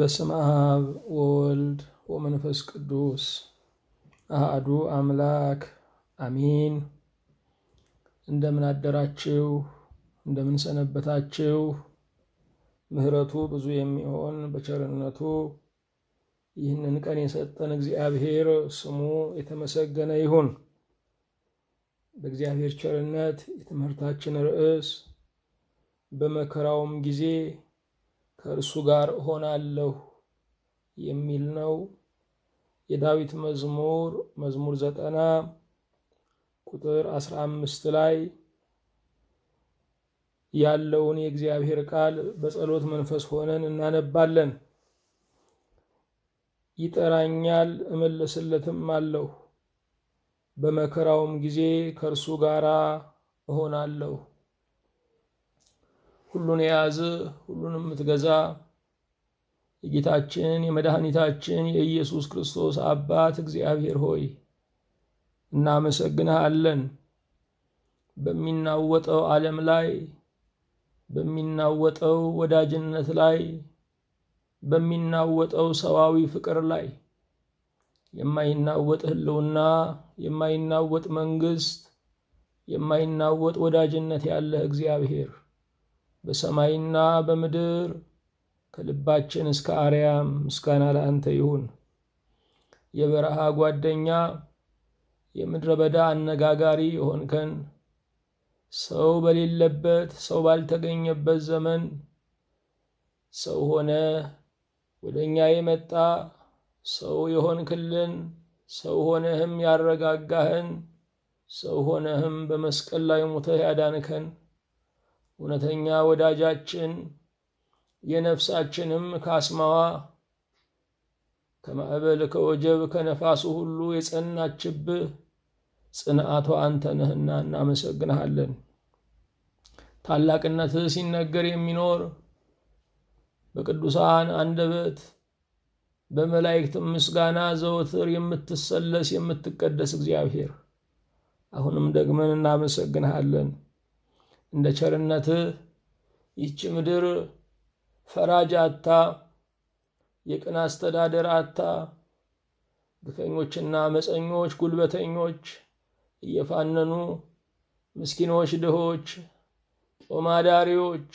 በስመ አብ ወወልድ ወመንፈስ ቅዱስ አሃዱ አምላክ አሚን። እንደምን አደራችሁ? እንደምን ሰነበታችሁ? ምሕረቱ ብዙ የሚሆን በቸርነቱ ይህንን ቀን የሰጠን እግዚአብሔር ስሙ የተመሰገነ ይሁን። በእግዚአብሔር ቸርነት የትምህርታችን ርዕስ በመከራውም ጊዜ ከእርሱ ጋር እሆናለሁ የሚል ነው። የዳዊት መዝሙር መዝሙር ዘጠና ቁጥር አስራ አምስት ላይ ያለውን የእግዚአብሔር ቃል በጸሎት መንፈስ ሆነን እናነባለን። ይጠራኛል እመለስለትም አለሁ፣ በመከራውም ጊዜ ከእርሱ ጋር እሆናለሁ። ሁሉን የያዝ ሁሉን የምትገዛ የጌታችን የመድኃኒታችን የኢየሱስ ክርስቶስ አባት እግዚአብሔር ሆይ እናመሰግንሃለን። በሚናወጠው ዓለም ላይ በሚናወጠው ወዳጅነት ላይ በሚናወጠው ሰዋዊ ፍቅር ላይ የማይናወጥ ሕልውና የማይናወጥ መንግስት የማይናወጥ ወዳጅነት ያለህ እግዚአብሔር በሰማይና በምድር ከልባችን እስከ አርያም ምስጋና ለአንተ ይሁን። የበረሃ ጓደኛ የምድረ በዳ አነጋጋሪ የሆንከን ሰው በሌለበት ሰው ባልተገኘበት ዘመን ሰው ሆነ ወደ እኛ የመጣ ሰው የሆንክልን ሰው ሆነህም ያረጋጋህን ሰው ሆነህም በመስቀል ላይ ሞተህ ያዳንከን እውነተኛ ወዳጃችን የነፍሳችንም ካስማዋ ከማዕበል ከወጀብ ከነፋሱ ሁሉ የጸናችብህ ጽንዓቷ አንተ ነህና እናመሰግንሃለን። ታላቅነትህ ሲነገር የሚኖር በቅዱሳን አንደበት በመላእክት ምስጋና ዘወትር የምትሰለስ የምትቀደስ እግዚአብሔር አሁንም ደግመን እናመሰግንሃለን። እንደ ቸርነትህ ይህች ምድር ፈራጅ አታ የቅን አስተዳደር አታ ግፈኞችና አመፀኞች ጉልበተኞች እየፋነኑ ምስኪኖች ድሆች ጦማዳሪዎች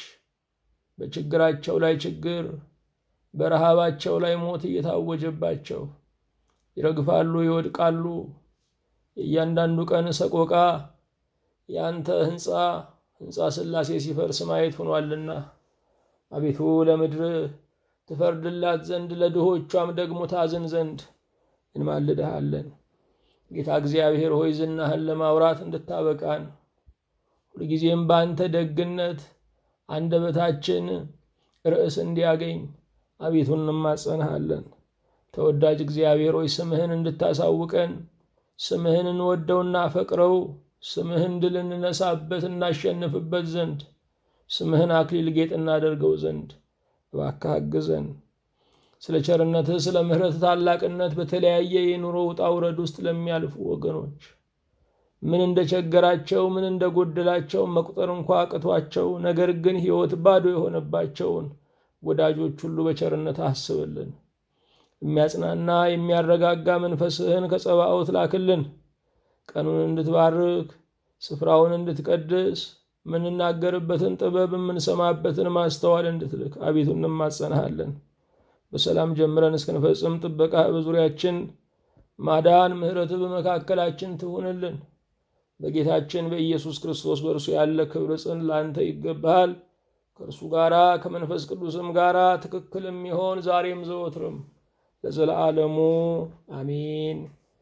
በችግራቸው ላይ ችግር በረሃባቸው ላይ ሞት እየታወጀባቸው ይረግፋሉ፣ ይወድቃሉ። የእያንዳንዱ ቀን ሰቆቃ የአንተ ሕንፃ ሕንፃ ሥላሴ ሲፈርስ ማየት ሆኗልና አቤቱ ለምድር ትፈርድላት ዘንድ ለድሆቿም ደግሞ ታዝን ዘንድ እንማልድሃለን። ጌታ እግዚአብሔር ሆይ ዝናህን ለማውራት እንድታበቃን ሁልጊዜም በአንተ ደግነት አንደበታችን ርዕስ እንዲያገኝ አቤቱ እንማጸንሃለን። ተወዳጅ እግዚአብሔር ሆይ ስምህን እንድታሳውቀን ስምህን እንወደውና ፈቅረው ስምህን ድል እንነሳበት እናሸንፍበት ዘንድ ስምህን አክሊል ጌጥ እናደርገው ዘንድ እባክህ አግዘን። ስለ ቸርነትህ ስለ ምሕረትህ ታላቅነት በተለያየ የኑሮ ውጣ ውረድ ውስጥ ለሚያልፉ ወገኖች ምን እንደቸገራቸው ምን እንደጎደላቸው መቁጠር እንኳ አቅቷቸው ነገር ግን ሕይወት ባዶ የሆነባቸውን ወዳጆች ሁሉ በቸርነት አስብልን። የሚያጽናና የሚያረጋጋ መንፈስህን ከጸባኦት ላክልን። ቀኑን እንድትባርክ ስፍራውን እንድትቀድስ የምንናገርበትን ጥበብ የምንሰማበትን ማስተዋል እንድትልክ አቤቱ እንማጸንሃለን። በሰላም ጀምረን እስክንፈጽም ጥበቃ በዙሪያችን ማዳን፣ ምሕረትህ በመካከላችን ትሁንልን። በጌታችን በኢየሱስ ክርስቶስ በእርሱ ያለ ክብር ጽን ለአንተ ይገባሃል። ከእርሱ ጋራ ከመንፈስ ቅዱስም ጋራ ትክክል የሚሆን ዛሬም ዘወትርም ለዘለዓለሙ አሚን።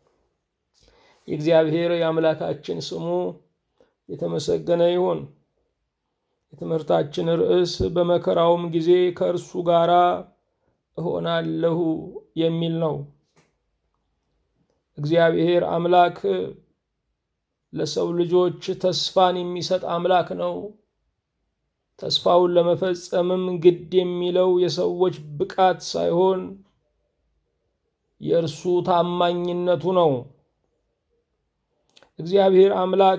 የእግዚአብሔር የአምላካችን ስሙ የተመሰገነ ይሁን። የትምህርታችን ርዕስ በመከራውም ጊዜ ከእርሱ ጋር እሆናለሁ የሚል ነው። እግዚአብሔር አምላክ ለሰው ልጆች ተስፋን የሚሰጥ አምላክ ነው። ተስፋውን ለመፈጸምም ግድ የሚለው የሰዎች ብቃት ሳይሆን የእርሱ ታማኝነቱ ነው። እግዚአብሔር አምላክ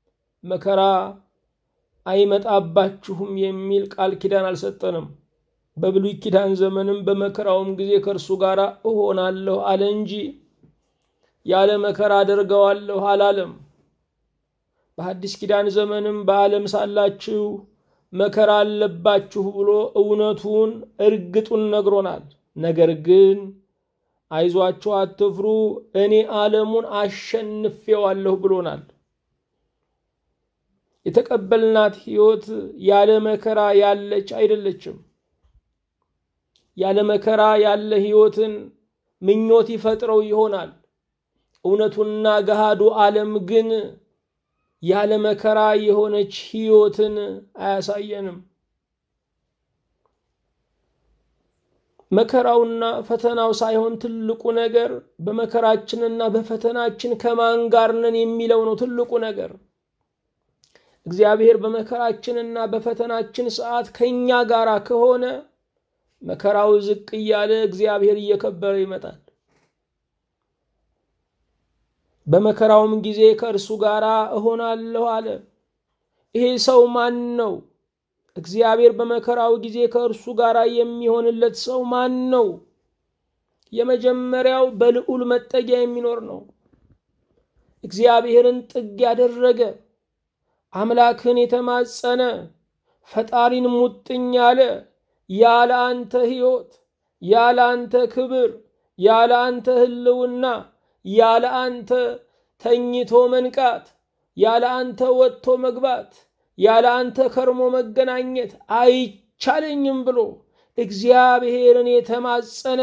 መከራ አይመጣባችሁም የሚል ቃል ኪዳን አልሰጠንም። በብሉይ ኪዳን ዘመንም በመከራውም ጊዜ ከእርሱ ጋር እሆናለሁ አለ እንጂ ያለ መከራ አደርገዋለሁ አላለም። በሐዲስ ኪዳን ዘመንም በዓለም ሳላችሁ መከራ አለባችሁ ብሎ እውነቱን እርግጡን ነግሮናል። ነገር ግን አይዟችሁ፣ አትፍሩ፣ እኔ ዓለሙን አሸንፌዋለሁ ብሎናል። የተቀበልናት ሕይወት ያለ መከራ ያለች አይደለችም። ያለ መከራ ያለ ሕይወትን ምኞት ይፈጥረው ይሆናል። እውነቱና ገሃዱ ዓለም ግን ያለ መከራ የሆነች ሕይወትን አያሳየንም። መከራውና ፈተናው ሳይሆን ትልቁ ነገር በመከራችንና በፈተናችን ከማን ጋር ነን የሚለው ነው ትልቁ ነገር። እግዚአብሔር በመከራችንና በፈተናችን ሰዓት ከእኛ ጋር ከሆነ መከራው ዝቅ እያለ እግዚአብሔር እየከበረ ይመጣል። በመከራውም ጊዜ ከእርሱ ጋር እሆናለሁ አለ። ይሄ ሰው ማን ነው? እግዚአብሔር በመከራው ጊዜ ከእርሱ ጋር የሚሆንለት ሰው ማን ነው? የመጀመሪያው በልዑል መጠጊያ የሚኖር ነው። እግዚአብሔርን ጥግ ያደረገ አምላክን የተማጸነ ፈጣሪን ሙጥኝ ያለ ያለ አንተ ሕይወት፣ ያለ አንተ ክብር፣ ያለ አንተ ሕልውና፣ ያለ አንተ ተኝቶ መንቃት፣ ያለ አንተ ወጥቶ መግባት፣ ያለ አንተ ከርሞ መገናኘት አይቻለኝም ብሎ እግዚአብሔርን የተማጸነ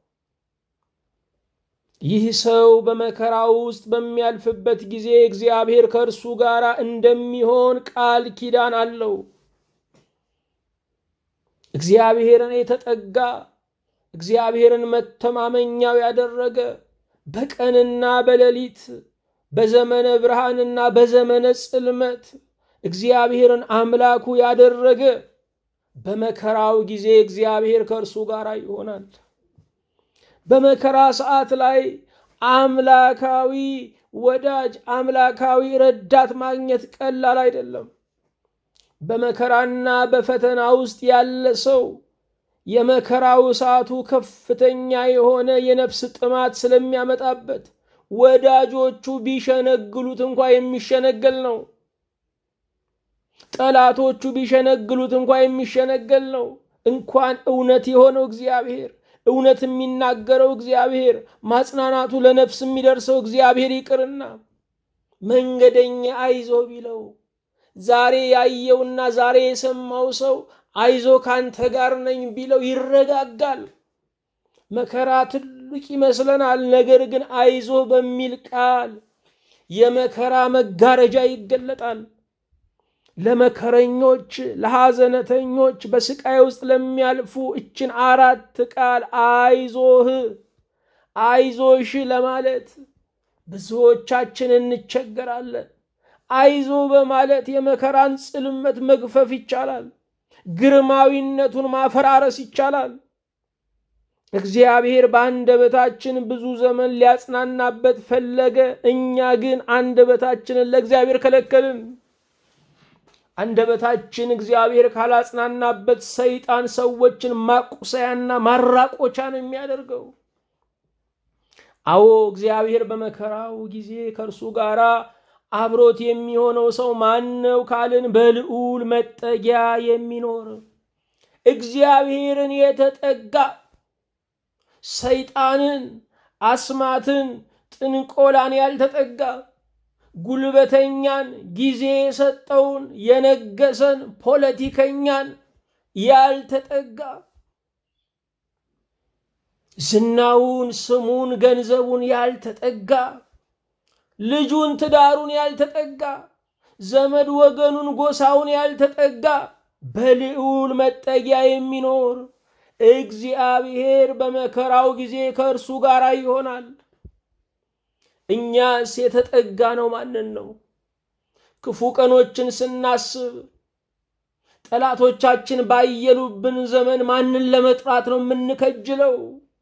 ይህ ሰው በመከራ ውስጥ በሚያልፍበት ጊዜ እግዚአብሔር ከእርሱ ጋር እንደሚሆን ቃል ኪዳን አለው። እግዚአብሔርን የተጠጋ እግዚአብሔርን መተማመኛው ያደረገ በቀንና በሌሊት በዘመነ ብርሃንና በዘመነ ጽልመት እግዚአብሔርን አምላኩ ያደረገ በመከራው ጊዜ እግዚአብሔር ከእርሱ ጋር ይሆናል። በመከራ ሰዓት ላይ አምላካዊ ወዳጅ አምላካዊ ረዳት ማግኘት ቀላል አይደለም። በመከራና በፈተና ውስጥ ያለ ሰው የመከራው እሳቱ ከፍተኛ የሆነ የነፍስ ጥማት ስለሚያመጣበት ወዳጆቹ ቢሸነግሉት እንኳ የሚሸነገል ነው። ጠላቶቹ ቢሸነግሉት እንኳ የሚሸነገል ነው። እንኳን እውነት የሆነው እግዚአብሔር እውነት የሚናገረው እግዚአብሔር ማጽናናቱ ለነፍስ የሚደርሰው እግዚአብሔር ይቅርና መንገደኛ አይዞ ቢለው ዛሬ ያየውና ዛሬ የሰማው ሰው አይዞ ካንተ ጋር ነኝ ቢለው ይረጋጋል። መከራ ትልቅ ይመስለናል። ነገር ግን አይዞ በሚል ቃል የመከራ መጋረጃ ይገለጣል። ለመከረኞች፣ ለሐዘነተኞች፣ በስቃይ ውስጥ ለሚያልፉ እችን አራት ቃል አይዞህ፣ አይዞሽ ለማለት ብዙዎቻችን እንቸገራለን። አይዞ በማለት የመከራን ጽልመት መግፈፍ ይቻላል። ግርማዊነቱን ማፈራረስ ይቻላል። እግዚአብሔር በአንደበታችን ብዙ ዘመን ሊያጽናናበት ፈለገ። እኛ ግን አንደበታችንን ለእግዚአብሔር ከለከልን። አንደበታችን እግዚአብሔር ካላጽናናበት ሰይጣን ሰዎችን ማቁሰያና ማራቆቻ ነው የሚያደርገው። አዎ እግዚአብሔር በመከራው ጊዜ ከእርሱ ጋር አብሮት የሚሆነው ሰው ማን ነው ካልን፣ በልዑል መጠጊያ የሚኖር እግዚአብሔርን የተጠጋ ሰይጣንን፣ አስማትን፣ ጥንቆላን ያልተጠጋ ጉልበተኛን፣ ጊዜ የሰጠውን የነገሰን ፖለቲከኛን ያልተጠጋ ዝናውን፣ ስሙን፣ ገንዘቡን ያልተጠጋ ልጁን፣ ትዳሩን ያልተጠጋ ዘመድ ወገኑን፣ ጎሳውን ያልተጠጋ በልዑል መጠጊያ የሚኖር እግዚአብሔር በመከራው ጊዜ ከእርሱ ጋር ይሆናል። እኛስ የተጠጋ ነው ማንን ነው? ክፉ ቀኖችን ስናስብ ጠላቶቻችን ባየሉብን ዘመን ማንን ለመጥራት ነው የምንከጅለው?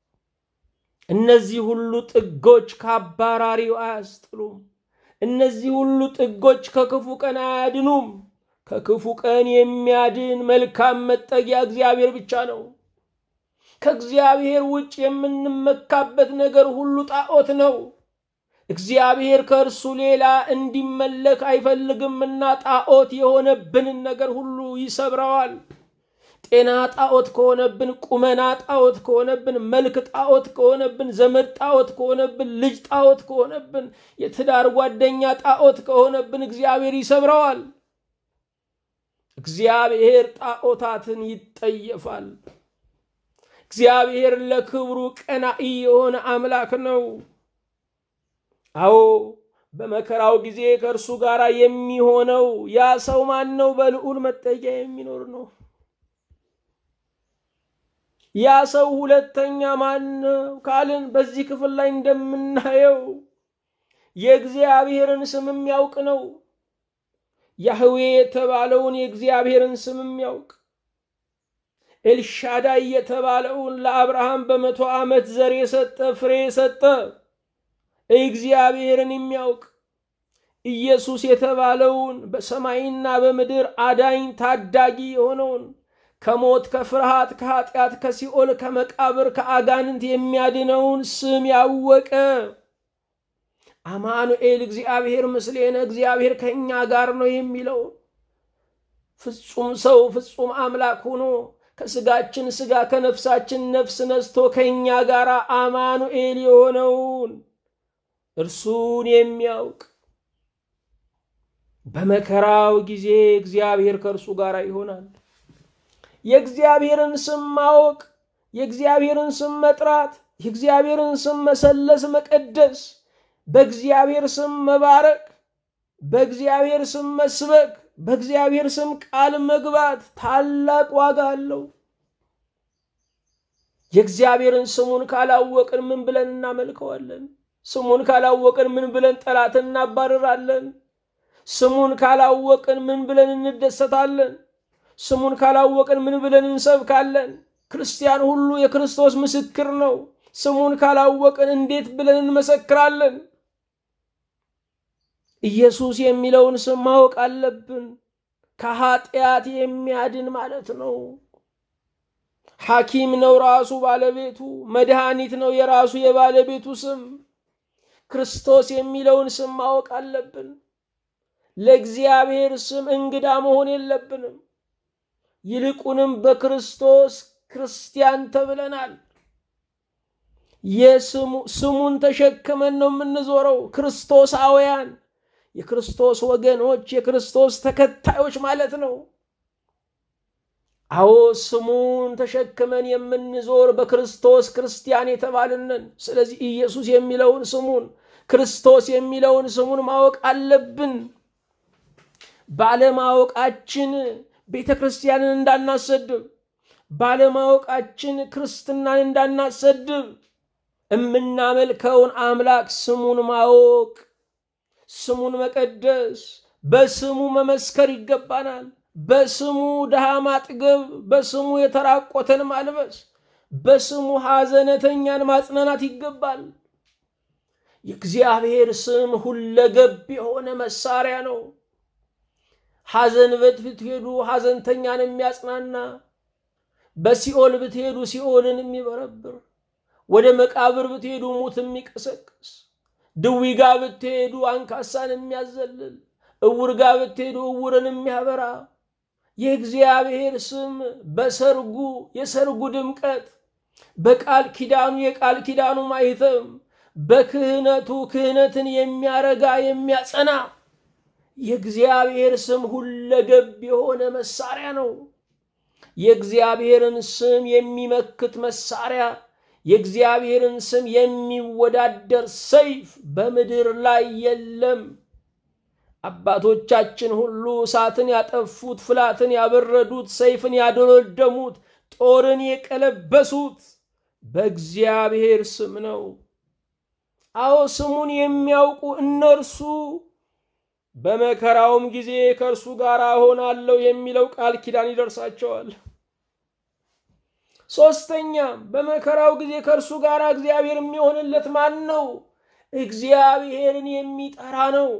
እነዚህ ሁሉ ጥጎች ከአባራሪው አያስጥሉም። እነዚህ ሁሉ ጥጎች ከክፉ ቀን አያድኑም። ከክፉ ቀን የሚያድን መልካም መጠጊያ እግዚአብሔር ብቻ ነው። ከእግዚአብሔር ውጭ የምንመካበት ነገር ሁሉ ጣዖት ነው። እግዚአብሔር ከእርሱ ሌላ እንዲመለክ አይፈልግምና ጣዖት የሆነብንን ነገር ሁሉ ይሰብረዋል። ጤና ጣዖት ከሆነብን፣ ቁመና ጣዖት ከሆነብን፣ መልክ ጣዖት ከሆነብን፣ ዘመድ ጣዖት ከሆነብን፣ ልጅ ጣዖት ከሆነብን፣ የትዳር ጓደኛ ጣዖት ከሆነብን እግዚአብሔር ይሰብረዋል። እግዚአብሔር ጣዖታትን ይጠየፋል። እግዚአብሔር ለክብሩ ቀናኢ የሆነ አምላክ ነው። አዎ በመከራው ጊዜ ከእርሱ ጋር የሚሆነው ያ ሰው ማን ነው? በልዑል መጠጊያ የሚኖር ነው። ያ ሰው ሁለተኛ ማን ነው ካልን በዚህ ክፍል ላይ እንደምናየው የእግዚአብሔርን ስም የሚያውቅ ነው። ያህዌ የተባለውን የእግዚአብሔርን ስም የሚያውቅ ኤልሻዳይ የተባለውን ለአብርሃም በመቶ ዓመት ዘር የሰጠ ፍሬ የሰጠ እግዚአብሔርን የሚያውቅ ኢየሱስ የተባለውን በሰማይና በምድር አዳኝ ታዳጊ የሆነውን ከሞት ከፍርሃት ከኃጢአት ከሲኦል ከመቃብር ከአጋንንት የሚያድነውን ስም ያወቀ አማኑኤል እግዚአብሔር ምስሌነ እግዚአብሔር ከእኛ ጋር ነው የሚለው ፍጹም ሰው ፍጹም አምላክ ሆኖ ከስጋችን ስጋ ከነፍሳችን ነፍስ ነስቶ ከእኛ ጋር አማኑኤል የሆነውን እርሱን የሚያውቅ በመከራው ጊዜ እግዚአብሔር ከእርሱ ጋር ይሆናል። የእግዚአብሔርን ስም ማወቅ፣ የእግዚአብሔርን ስም መጥራት፣ የእግዚአብሔርን ስም መሰለስ፣ መቀደስ፣ በእግዚአብሔር ስም መባረክ፣ በእግዚአብሔር ስም መስበክ፣ በእግዚአብሔር ስም ቃል መግባት ታላቅ ዋጋ አለው። የእግዚአብሔርን ስሙን ካላወቅን ምን ብለን እናመልከዋለን? ስሙን ካላወቅን ምን ብለን ጠላትን እናባርራለን? ስሙን ካላወቅን ምን ብለን እንደሰታለን? ስሙን ካላወቅን ምን ብለን እንሰብካለን? ክርስቲያን ሁሉ የክርስቶስ ምስክር ነው። ስሙን ካላወቅን እንዴት ብለን እንመሰክራለን? ኢየሱስ የሚለውን ስም ማወቅ አለብን። ከኃጢአት የሚያድን ማለት ነው። ሐኪም ነው ራሱ ባለቤቱ፣ መድኃኒት ነው የራሱ የባለቤቱ ስም። ክርስቶስ የሚለውን ስም ማወቅ አለብን። ለእግዚአብሔር ስም እንግዳ መሆን የለብንም። ይልቁንም በክርስቶስ ክርስቲያን ተብለናል። ስሙን ተሸክመን ነው የምንዞረው። ክርስቶሳውያን፣ የክርስቶስ ወገኖች፣ የክርስቶስ ተከታዮች ማለት ነው። አዎ ስሙን ተሸክመን የምንዞር በክርስቶስ ክርስቲያን የተባልንን። ስለዚህ ኢየሱስ የሚለውን ስሙን ክርስቶስ የሚለውን ስሙን ማወቅ አለብን። ባለማወቃችን ቤተ ክርስቲያንን እንዳናሰድብ፣ ባለማወቃችን ክርስትናን እንዳናሰድብ የምናመልከውን አምላክ ስሙን ማወቅ፣ ስሙን መቀደስ፣ በስሙ መመስከር ይገባናል። በስሙ ድሃ ማጥገብ፣ በስሙ የተራቆተን ማልበስ፣ በስሙ ሐዘነተኛን ማጽናናት ይገባል። የእግዚአብሔር ስም ሁለገብ የሆነ መሳሪያ ነው። ሐዘን በት ብትሄዱ ሐዘንተኛን የሚያጽናና፣ በሲኦል ብትሄዱ ሲኦልን የሚበረብር፣ ወደ መቃብር ብትሄዱ ሙት የሚቀሰቅስ፣ ድዊ ጋ ብትሄዱ አንካሳን የሚያዘልል፣ እውር ጋ ብትሄዱ እውርን የሚያበራ የእግዚአብሔር ስም በሰርጉ የሰርጉ ድምቀት፣ በቃል ኪዳኑ የቃል ኪዳኑ ማይተም፣ በክህነቱ ክህነትን የሚያረጋ የሚያጸና የእግዚአብሔር ስም ሁለገብ የሆነ መሳሪያ ነው። የእግዚአብሔርን ስም የሚመክት መሳሪያ፣ የእግዚአብሔርን ስም የሚወዳደር ሰይፍ በምድር ላይ የለም። አባቶቻችን ሁሉ እሳትን ያጠፉት፣ ፍላትን ያበረዱት፣ ሰይፍን ያደለደሙት፣ ጦርን የቀለበሱት በእግዚአብሔር ስም ነው። አዎ ስሙን የሚያውቁ እነርሱ በመከራውም ጊዜ ከእርሱ ጋር እሆናለሁ የሚለው ቃል ኪዳን ይደርሳቸዋል። ሶስተኛም በመከራው ጊዜ ከእርሱ ጋር እግዚአብሔር የሚሆንለት ማን ነው? እግዚአብሔርን የሚጠራ ነው።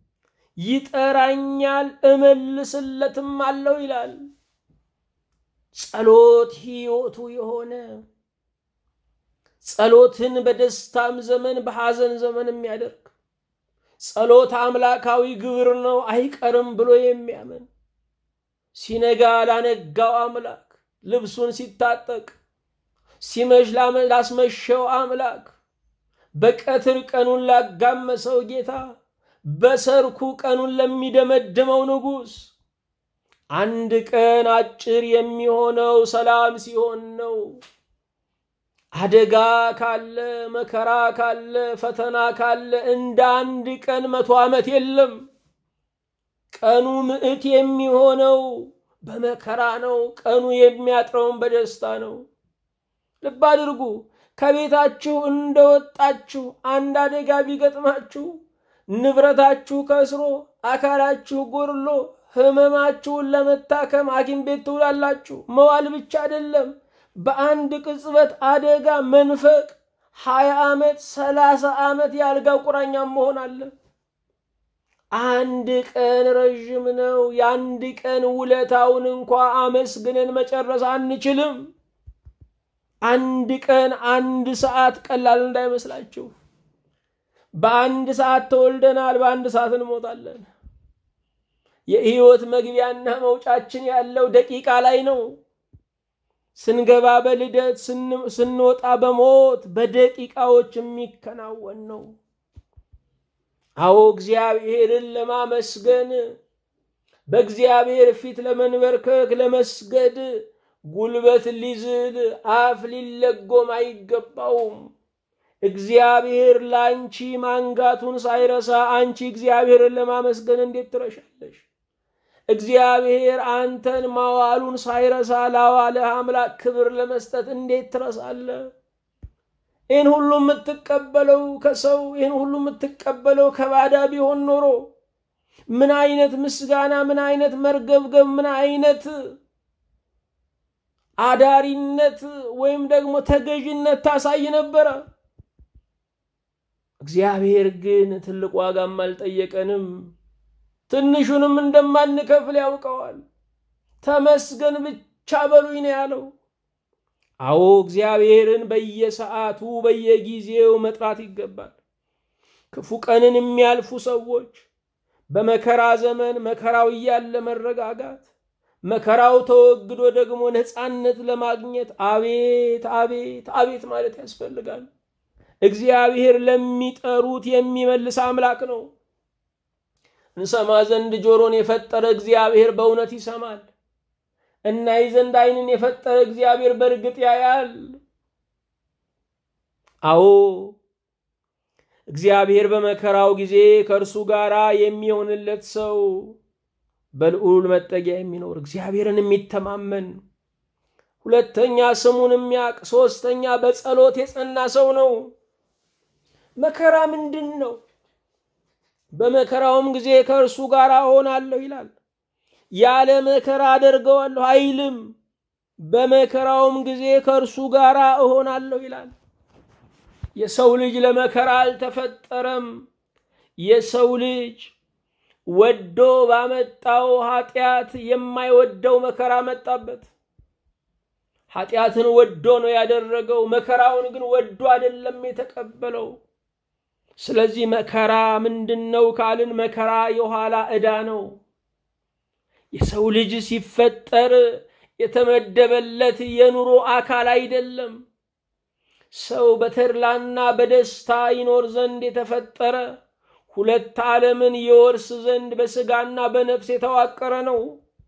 ይጠራኛል እመልስለትም አለው ይላል። ጸሎት ሕይወቱ የሆነ ጸሎትን በደስታም ዘመን በሐዘን ዘመን የሚያደርግ ጸሎት አምላካዊ ግብር ነው አይቀርም ብሎ የሚያምን ሲነጋ ላነጋው አምላክ ልብሱን ሲታጠቅ ሲመሽ ላስመሸው አምላክ በቀትር ቀኑን ላጋመሰው ጌታ በሰርኩ ቀኑን ለሚደመድመው ንጉሥ አንድ ቀን አጭር የሚሆነው ሰላም ሲሆን ነው። አደጋ ካለ መከራ ካለ ፈተና ካለ እንደ አንድ ቀን መቶ ዓመት የለም። ቀኑ ምዕት የሚሆነው በመከራ ነው። ቀኑ የሚያጥረውን በደስታ ነው። ልብ አድርጉ። ከቤታችሁ እንደወጣችሁ አንድ አደጋ ቢገጥማችሁ ንብረታችሁ ከስሮ አካላችሁ ጎርሎ ህመማችሁን ለመታከም ሐኪም ቤት ትውላላችሁ። መዋል ብቻ አይደለም፣ በአንድ ቅጽበት አደጋ መንፈቅ ሀያ ዓመት ሰላሳ ዓመት የአልጋ ቁራኛ መሆን አለ። አንድ ቀን ረዥም ነው። የአንድ ቀን ውለታውን እንኳ አመስግነን መጨረስ አንችልም። አንድ ቀን አንድ ሰዓት ቀላል እንዳይመስላችሁ። በአንድ ሰዓት ተወልደናል፣ በአንድ ሰዓት እንሞታለን። የህይወት መግቢያና መውጫችን ያለው ደቂቃ ላይ ነው። ስንገባ በልደት ስንወጣ በሞት በደቂቃዎች የሚከናወን ነው። አዎ እግዚአብሔርን ለማመስገን በእግዚአብሔር ፊት ለመንበርከክ ለመስገድ ጉልበት ሊዝል አፍ ሊለጎም አይገባውም። እግዚአብሔር ለአንቺ ማንጋቱን ሳይረሳ አንቺ እግዚአብሔርን ለማመስገን እንዴት ትረሻለሽ? እግዚአብሔር አንተን ማዋሉን ሳይረሳ ላዋለህ አምላክ ክብር ለመስጠት እንዴት ትረሳለህ? ይህን ሁሉ የምትቀበለው ከሰው ይህን ሁሉ የምትቀበለው ከባዳ ቢሆን ኖሮ ምን አይነት ምስጋና፣ ምን አይነት መርገብገብ፣ ምን አይነት አዳሪነት ወይም ደግሞ ተገዥነት ታሳይ ነበረ። እግዚአብሔር ግን ትልቅ ዋጋም አልጠየቀንም። ትንሹንም እንደማንከፍል ያውቀዋል። ተመስገን ብቻ በሉኝ ነው ያለው። አዎ እግዚአብሔርን በየሰዓቱ በየጊዜው መጥራት ይገባል። ክፉ ቀንን የሚያልፉ ሰዎች በመከራ ዘመን መከራው እያለ መረጋጋት፣ መከራው ተወግዶ ደግሞ ነፃነት ለማግኘት አቤት አቤት አቤት ማለት ያስፈልጋል። እግዚአብሔር ለሚጠሩት የሚመልስ አምላክ ነው። እንሰማ ዘንድ ጆሮን የፈጠረ እግዚአብሔር በእውነት ይሰማል። እናይ ዘንድ ዓይንን የፈጠረ እግዚአብሔር በእርግጥ ያያል። አዎ እግዚአብሔር በመከራው ጊዜ ከእርሱ ጋር የሚሆንለት ሰው በልዑል መጠጊያ የሚኖር እግዚአብሔርን የሚተማመን ሁለተኛ ስሙን የሚያውቅ ሶስተኛ በጸሎት የጸና ሰው ነው። መከራ ምንድን ነው? በመከራውም ጊዜ ከእርሱ ጋር እሆናለሁ ይላል። ያለ መከራ አደርገዋለሁ አይልም። በመከራውም ጊዜ ከእርሱ ጋር እሆናለሁ ይላል። የሰው ልጅ ለመከራ አልተፈጠረም። የሰው ልጅ ወዶ ባመጣው ኃጢአት የማይወደው መከራ መጣበት። ኃጢአትን ወዶ ነው ያደረገው። መከራውን ግን ወዶ አይደለም የተቀበለው። ስለዚህ መከራ ምንድን ነው ካልን መከራ የኋላ ዕዳ ነው። የሰው ልጅ ሲፈጠር የተመደበለት የኑሮ አካል አይደለም። ሰው በተድላና በደስታ ይኖር ዘንድ የተፈጠረ ሁለት ዓለምን የወርስ ዘንድ በሥጋና በነፍስ የተዋቀረ ነው።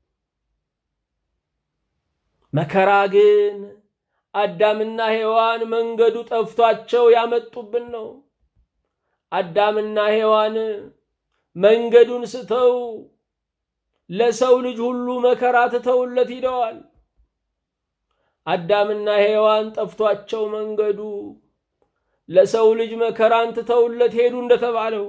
መከራ ግን አዳምና ሔዋን መንገዱ ጠፍቷቸው ያመጡብን ነው። አዳምና ሔዋን መንገዱን ስተው ለሰው ልጅ ሁሉ መከራ ትተውለት ሂደዋል። አዳምና ሔዋን ጠፍቷቸው መንገዱ ለሰው ልጅ መከራን ትተውለት ሄዱ እንደተባለው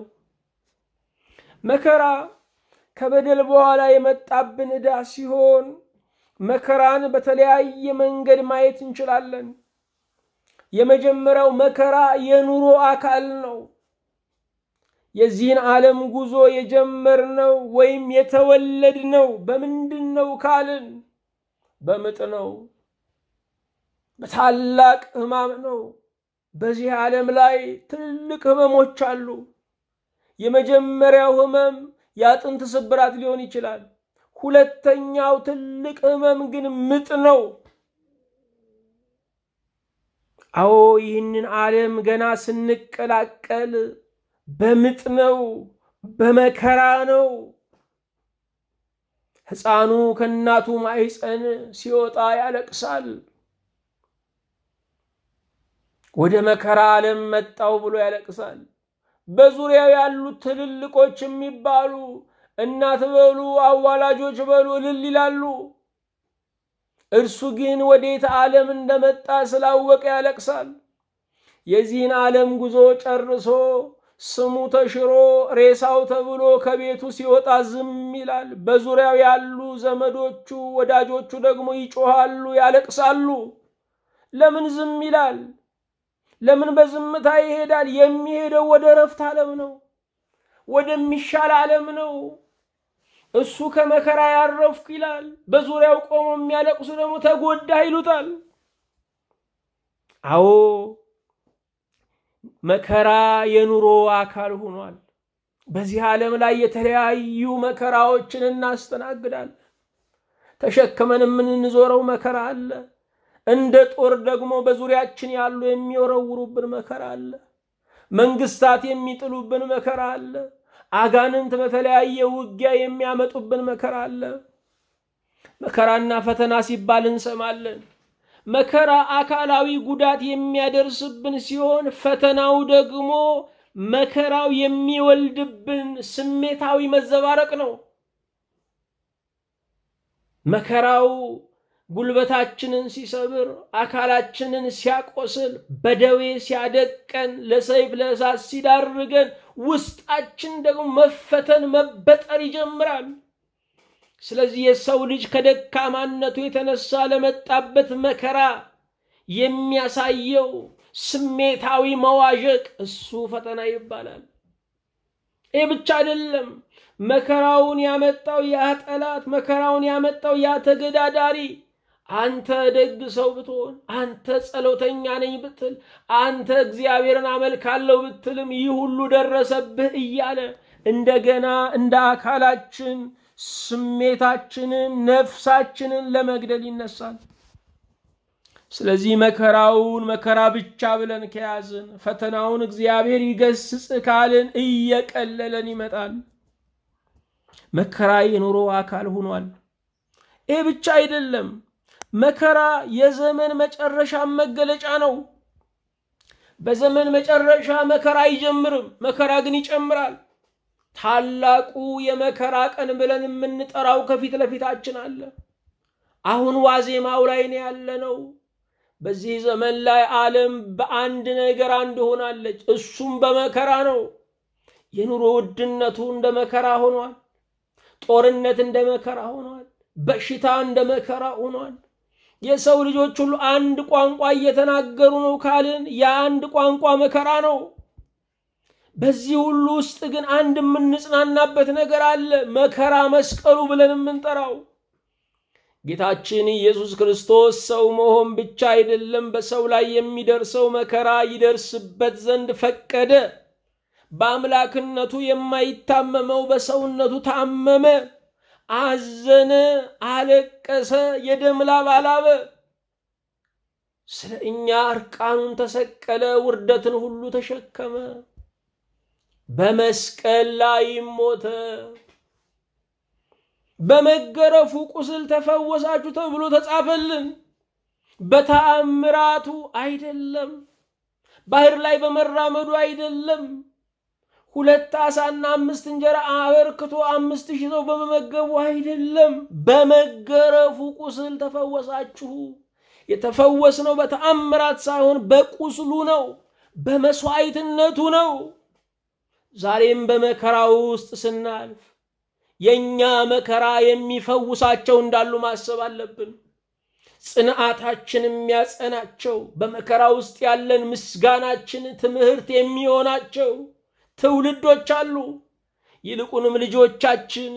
መከራ ከበደል በኋላ የመጣብን ዕዳ ሲሆን መከራን በተለያየ መንገድ ማየት እንችላለን። የመጀመሪያው መከራ የኑሮ አካል ነው። የዚህን ዓለም ጉዞ የጀመርነው ወይም የተወለድነው በምንድን ነው ካልን በምጥ ነው። በታላቅ ሕማም ነው። በዚህ ዓለም ላይ ትልቅ ህመሞች አሉ። የመጀመሪያው ህመም የአጥንት ስብራት ሊሆን ይችላል። ሁለተኛው ትልቅ ህመም ግን ምጥ ነው። አዎ ይህንን ዓለም ገና ስንቀላቀል በምጥ ነው፣ በመከራ ነው። ሕፃኑ ከእናቱ ማኅፀን ሲወጣ ያለቅሳል። ወደ መከራ ዓለም መጣው ብሎ ያለቅሳል። በዙሪያው ያሉት ትልልቆች የሚባሉ እናት በሉ አዋላጆች በሉ እልል ይላሉ። እርሱ ግን ወዴት ዓለም እንደመጣ ስላወቀ ያለቅሳል። የዚህን ዓለም ጉዞ ጨርሶ ስሙ ተሽሮ ሬሳው ተብሎ ከቤቱ ሲወጣ ዝም ይላል። በዙሪያው ያሉ ዘመዶቹ፣ ወዳጆቹ ደግሞ ይጮሃሉ፣ ያለቅሳሉ። ለምን ዝም ይላል? ለምን በዝምታ ይሄዳል? የሚሄደው ወደ እረፍት ዓለም ነው፣ ወደሚሻል ዓለም ነው። እሱ ከመከራ ያረፍኩ ይላል። በዙሪያው ቆሞ የሚያለቅሱ ደግሞ ተጎዳ ይሉታል። አዎ መከራ የኑሮ አካል ሆኗል። በዚህ ዓለም ላይ የተለያዩ መከራዎችን እናስተናግዳለን። ተሸክመን የምንዞረው መከራ አለ። እንደ ጦር ደግሞ በዙሪያችን ያሉ የሚወረውሩብን መከራ አለ። መንግስታት የሚጥሉብን መከራ አለ። አጋንንት በተለያየ ውጊያ የሚያመጡብን መከራ አለ። መከራና ፈተና ሲባል እንሰማለን። መከራ አካላዊ ጉዳት የሚያደርስብን ሲሆን ፈተናው ደግሞ መከራው የሚወልድብን ስሜታዊ መዘባረቅ ነው። መከራው ጉልበታችንን ሲሰብር፣ አካላችንን ሲያቆስል፣ በደዌ ሲያደቀን፣ ለሰይፍ ለእሳት ሲዳርገን፣ ውስጣችን ደግሞ መፈተን መበጠር ይጀምራል። ስለዚህ የሰው ልጅ ከደካማነቱ የተነሳ ለመጣበት መከራ የሚያሳየው ስሜታዊ መዋዠቅ እሱ ፈተና ይባላል። ይህ ብቻ አይደለም። መከራውን ያመጣው ያ ጠላት፣ መከራውን ያመጣው ያ ተገዳዳሪ አንተ ደግ ሰው ብትሆን፣ አንተ ጸሎተኛ ነኝ ብትል፣ አንተ እግዚአብሔርን አመልካለሁ ብትልም ይህ ሁሉ ደረሰብህ እያለ እንደገና እንደ አካላችን ስሜታችንን ነፍሳችንን ለመግደል ይነሳል። ስለዚህ መከራውን መከራ ብቻ ብለን ከያዝን ፈተናውን እግዚአብሔር ይገስጽ ካልን እየቀለለን ይመጣል። መከራ የኑሮ አካል ሆኗል። ይህ ብቻ አይደለም። መከራ የዘመን መጨረሻ መገለጫ ነው። በዘመን መጨረሻ መከራ አይጀምርም፣ መከራ ግን ይጨምራል። ታላቁ የመከራ ቀን ብለን የምንጠራው ከፊት ለፊታችን አለ። አሁን ዋዜማው ላይ ነው ያለነው። በዚህ ዘመን ላይ ዓለም በአንድ ነገር አንድ ሆናለች። እሱም በመከራ ነው። የኑሮ ውድነቱ እንደ መከራ ሆኗል። ጦርነት እንደ መከራ ሆኗል። በሽታ እንደ መከራ ሆኗል። የሰው ልጆች ሁሉ አንድ ቋንቋ እየተናገሩ ነው ካልን የአንድ ቋንቋ መከራ ነው። በዚህ ሁሉ ውስጥ ግን አንድ የምንጽናናበት ነገር አለ። መከራ መስቀሉ ብለን የምንጠራው ጌታችን ኢየሱስ ክርስቶስ ሰው መሆን ብቻ አይደለም፣ በሰው ላይ የሚደርሰው መከራ ይደርስበት ዘንድ ፈቀደ። በአምላክነቱ የማይታመመው በሰውነቱ ታመመ፣ አዘነ፣ አለቀሰ፣ የደም ላብ አላበ። ስለ እኛ እርቃኑን ተሰቀለ፣ ውርደትን ሁሉ ተሸከመ፣ በመስቀል ላይ ሞተ። በመገረፉ ቁስል ተፈወሳችሁ ተብሎ ተጻፈልን። በተአምራቱ አይደለም፣ ባህር ላይ በመራመዱ አይደለም፣ ሁለት ዓሣና አምስት እንጀራ አበርክቶ አምስት ሺህ ሰው በመመገቡ አይደለም። በመገረፉ ቁስል ተፈወሳችሁ። የተፈወስነው በተአምራት ሳይሆን በቁስሉ ነው፣ በመስዋዕትነቱ ነው። ዛሬም በመከራ ውስጥ ስናልፍ የእኛ መከራ የሚፈውሳቸው እንዳሉ ማሰብ አለብን። ጽንዓታችን የሚያጸናቸው በመከራ ውስጥ ያለን ምስጋናችን ትምህርት የሚሆናቸው ትውልዶች አሉ። ይልቁንም ልጆቻችን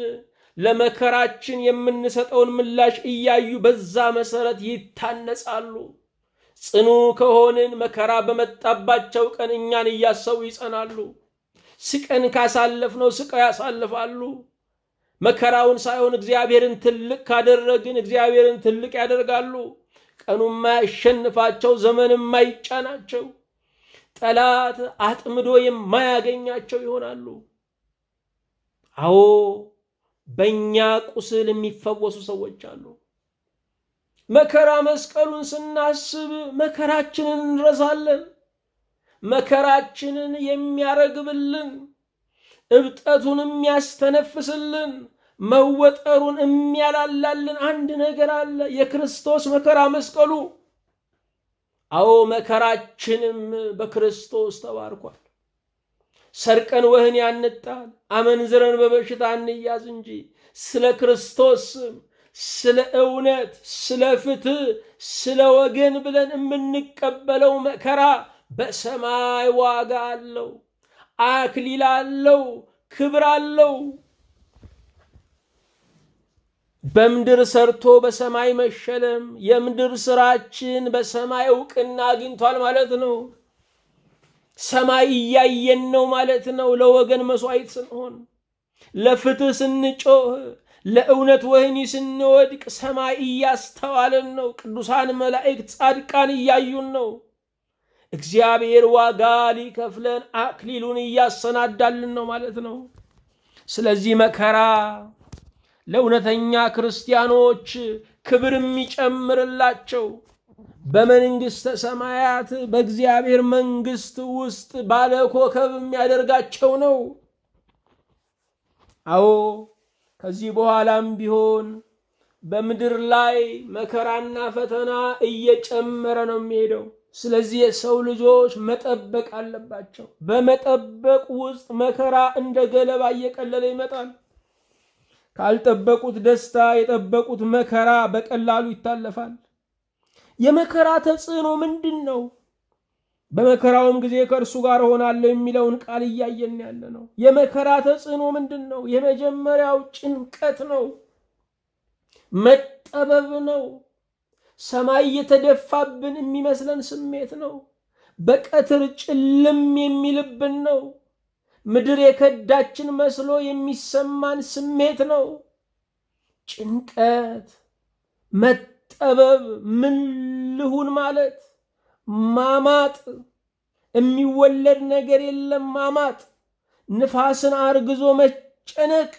ለመከራችን የምንሰጠውን ምላሽ እያዩ በዛ መሰረት ይታነጻሉ። ጽኑ ከሆንን መከራ በመጣባቸው ቀን እኛን እያሰቡ ይጸናሉ። ስቀን ካሳለፍነው ስቀው ያሳልፋሉ። መከራውን ሳይሆን እግዚአብሔርን ትልቅ ካደረግን እግዚአብሔርን ትልቅ ያደርጋሉ። ቀኑ የማያሸንፋቸው ዘመን የማይጫናቸው ጠላት አጥምዶ የማያገኛቸው ይሆናሉ። አዎ በእኛ ቁስል የሚፈወሱ ሰዎች አሉ። መከራ መስቀሉን ስናስብ መከራችንን እንረሳለን። መከራችንን የሚያረግብልን እብጠቱን የሚያስተነፍስልን መወጠሩን የሚያላላልን አንድ ነገር አለ፣ የክርስቶስ መከራ መስቀሉ። አዎ መከራችንም በክርስቶስ ተባርኳል። ሰርቀን ወህኒ አንጣል፣ አመንዝረን በበሽታ እንያዝ እንጂ ስለ ክርስቶስ ስም፣ ስለ እውነት፣ ስለ ፍትህ፣ ስለ ወገን ብለን የምንቀበለው መከራ በሰማይ ዋጋ አለው፣ አክሊል አለው፣ ክብር አለው። በምድር ሰርቶ በሰማይ መሸለም የምድር ስራችን በሰማይ እውቅና አግኝቷል ማለት ነው። ሰማይ እያየን ነው ማለት ነው። ለወገን መስዋዕት ስንሆን፣ ለፍትህ ስንጮህ፣ ለእውነት ወህኒ ስንወድቅ ሰማይ እያስተዋለን ነው። ቅዱሳን መላእክት፣ ጻድቃን እያዩን ነው። እግዚአብሔር ዋጋ ሊከፍለን አክሊሉን እያሰናዳልን ነው ማለት ነው። ስለዚህ መከራ ለእውነተኛ ክርስቲያኖች ክብር የሚጨምርላቸው በመንግሥተ ሰማያት በእግዚአብሔር መንግሥት ውስጥ ባለ ኮከብ የሚያደርጋቸው ነው። አዎ ከዚህ በኋላም ቢሆን በምድር ላይ መከራና ፈተና እየጨመረ ነው የሚሄደው። ስለዚህ የሰው ልጆች መጠበቅ አለባቸው። በመጠበቅ ውስጥ መከራ እንደ ገለባ እየቀለለ ይመጣል። ካልጠበቁት ደስታ የጠበቁት መከራ በቀላሉ ይታለፋል። የመከራ ተጽዕኖ ምንድን ነው? በመከራውም ጊዜ ከእርሱ ጋር እሆናለሁ የሚለውን ቃል እያየን ያለ ነው። የመከራ ተጽዕኖ ምንድን ነው? የመጀመሪያው ጭንቀት ነው፣ መጠበብ ነው። ሰማይ የተደፋብን የሚመስለን ስሜት ነው። በቀትር ጭልም የሚልብን ነው። ምድር የከዳችን መስሎ የሚሰማን ስሜት ነው። ጭንቀት፣ መጠበብ፣ ምን ልሁን ማለት፣ ማማጥ፣ የሚወለድ ነገር የለም ማማጥ፣ ንፋስን አርግዞ መጨነቅ።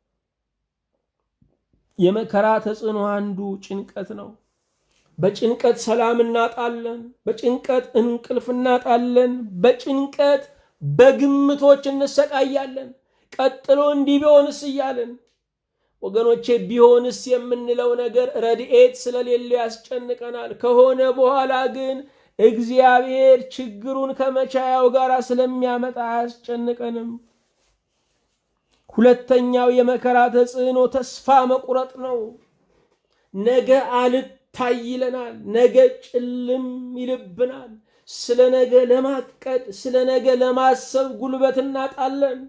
የመከራ ተጽዕኖ አንዱ ጭንቀት ነው። በጭንቀት ሰላም እናጣለን። በጭንቀት እንቅልፍ እናጣለን። በጭንቀት በግምቶች እንሰቃያለን። ቀጥሎ እንዲህ ቢሆንስ እያለን ወገኖቼ፣ ቢሆንስ የምንለው ነገር ረድኤት ስለሌለው ያስጨንቀናል። ከሆነ በኋላ ግን እግዚአብሔር ችግሩን ከመቻያው ጋር ስለሚያመጣ አያስጨንቀንም። ሁለተኛው የመከራ ተጽዕኖ ተስፋ መቁረጥ ነው። ነገ አልታይ ይለናል። ነገ ጭልም ይልብናል። ስለ ነገ ለማቀድ ስለ ነገ ለማሰብ ጉልበት እናጣለን።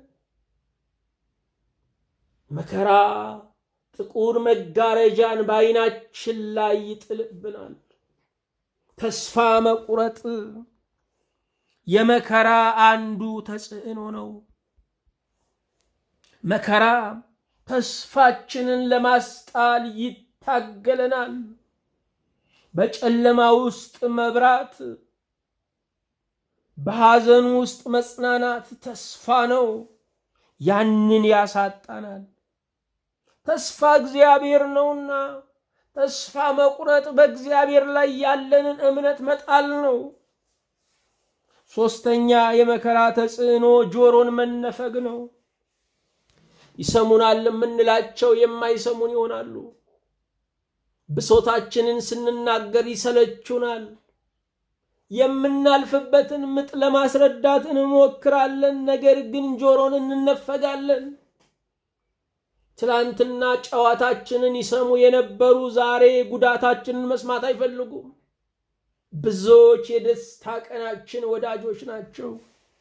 መከራ ጥቁር መጋረጃን በዓይናችን ላይ ይጥልብናል። ተስፋ መቁረጥ የመከራ አንዱ ተጽዕኖ ነው። መከራ ተስፋችንን ለማስጣል ይታገለናል። በጨለማ ውስጥ መብራት በሐዘን ውስጥ መጽናናት ተስፋ ነው። ያንን ያሳጣናል። ተስፋ እግዚአብሔር ነውና ተስፋ መቁረጥ በእግዚአብሔር ላይ ያለንን እምነት መጣል ነው። ሶስተኛ የመከራ ተጽዕኖ ጆሮን መነፈግ ነው። ይሰሙናል የምንላቸው የማይሰሙን ይሆናሉ። ብሶታችንን ስንናገር ይሰለቹናል። የምናልፍበትን ምጥ ለማስረዳት እንሞክራለን፣ ነገር ግን ጆሮን እንነፈጋለን። ትላንትና ጨዋታችንን ይሰሙ የነበሩ ዛሬ ጉዳታችንን መስማት አይፈልጉም። ብዙዎች የደስታ ቀናችን ወዳጆች ናቸው።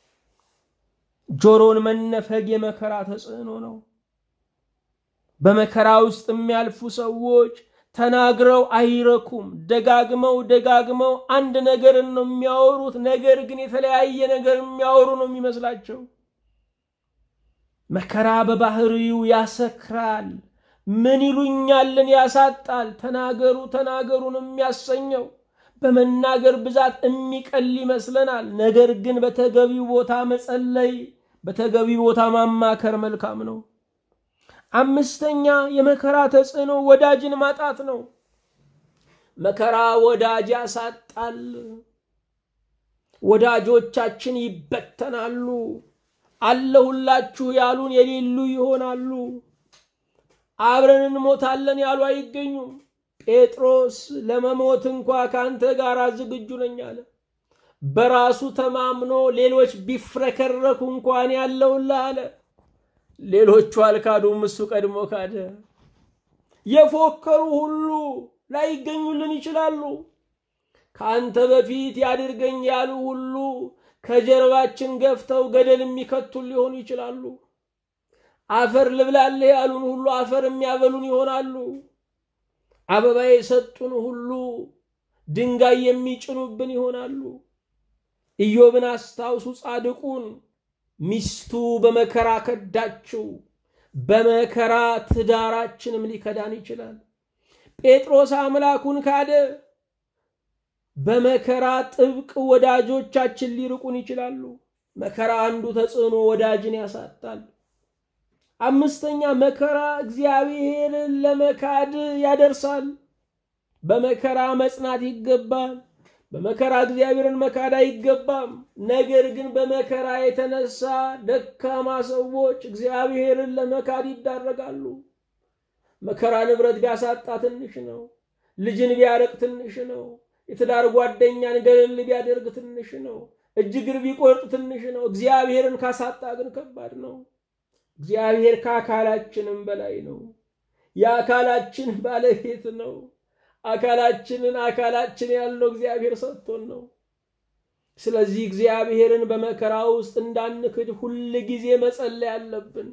ጆሮን መነፈግ የመከራ ተጽዕኖ ነው። በመከራ ውስጥ የሚያልፉ ሰዎች ተናግረው አይረኩም። ደጋግመው ደጋግመው አንድ ነገርን ነው የሚያወሩት። ነገር ግን የተለያየ ነገር የሚያወሩ ነው የሚመስላቸው። መከራ በባህሪው ያሰክራል። ምን ይሉኛልን ያሳጣል። ተናገሩ ተናገሩን የሚያሰኘው በመናገር ብዛት የሚቀል ይመስለናል። ነገር ግን በተገቢው ቦታ መጸለይ፣ በተገቢው ቦታ ማማከር መልካም ነው። አምስተኛ የመከራ ተጽዕኖ ወዳጅን ማጣት ነው። መከራ ወዳጅ ያሳጣል። ወዳጆቻችን ይበተናሉ። አለሁላችሁ ያሉን የሌሉ ይሆናሉ። አብረን እንሞታለን ያሉ አይገኙም። ጴጥሮስ ለመሞት እንኳ ከአንተ ጋር ዝግጁ ነኝ አለ። በራሱ ተማምኖ ሌሎች ቢፍረከረኩ እንኳን ያለውልህ አለ። ሌሎቹ አልካዱም፣ እሱ ቀድሞ ካደ። የፎከሩ ሁሉ ላይገኙልን ይችላሉ። ከአንተ በፊት ያድርገኝ ያሉ ሁሉ ከጀርባችን ገፍተው ገደል የሚከቱን ሊሆኑ ይችላሉ። አፈር ልብላለህ ያሉን ሁሉ አፈር የሚያበሉን ይሆናሉ። አበባ የሰጡን ሁሉ ድንጋይ የሚጭኑብን ይሆናሉ። ኢዮብን አስታውሱ። ጻድቁን ሚስቱ በመከራ ከዳችው። በመከራ ትዳራችንም ሊከዳን ይችላል። ጴጥሮስ አምላኩን ካደ። በመከራ ጥብቅ ወዳጆቻችን ሊርቁን ይችላሉ። መከራ አንዱ ተጽዕኖ ወዳጅን ያሳጣል። አምስተኛ መከራ እግዚአብሔርን ለመካድ ያደርሳል። በመከራ መጽናት ይገባል። በመከራ እግዚአብሔርን መካድ አይገባም። ነገር ግን በመከራ የተነሳ ደካማ ሰዎች እግዚአብሔርን ለመካድ ይዳረጋሉ። መከራ ንብረት ቢያሳጣ ትንሽ ነው። ልጅን ቢያረቅ ትንሽ ነው። የትዳር ጓደኛን ገለል ቢያደርግ ትንሽ ነው። እጅ እግር ቢቆርጥ ትንሽ ነው። እግዚአብሔርን ካሳጣ ግን ከባድ ነው። እግዚአብሔር ከአካላችንም በላይ ነው። የአካላችን ባለቤት ነው። አካላችንን አካላችን ያለው እግዚአብሔር ሰጥቶን ነው። ስለዚህ እግዚአብሔርን በመከራ ውስጥ እንዳንክድ ሁል ጊዜ መጸለይ አለብን።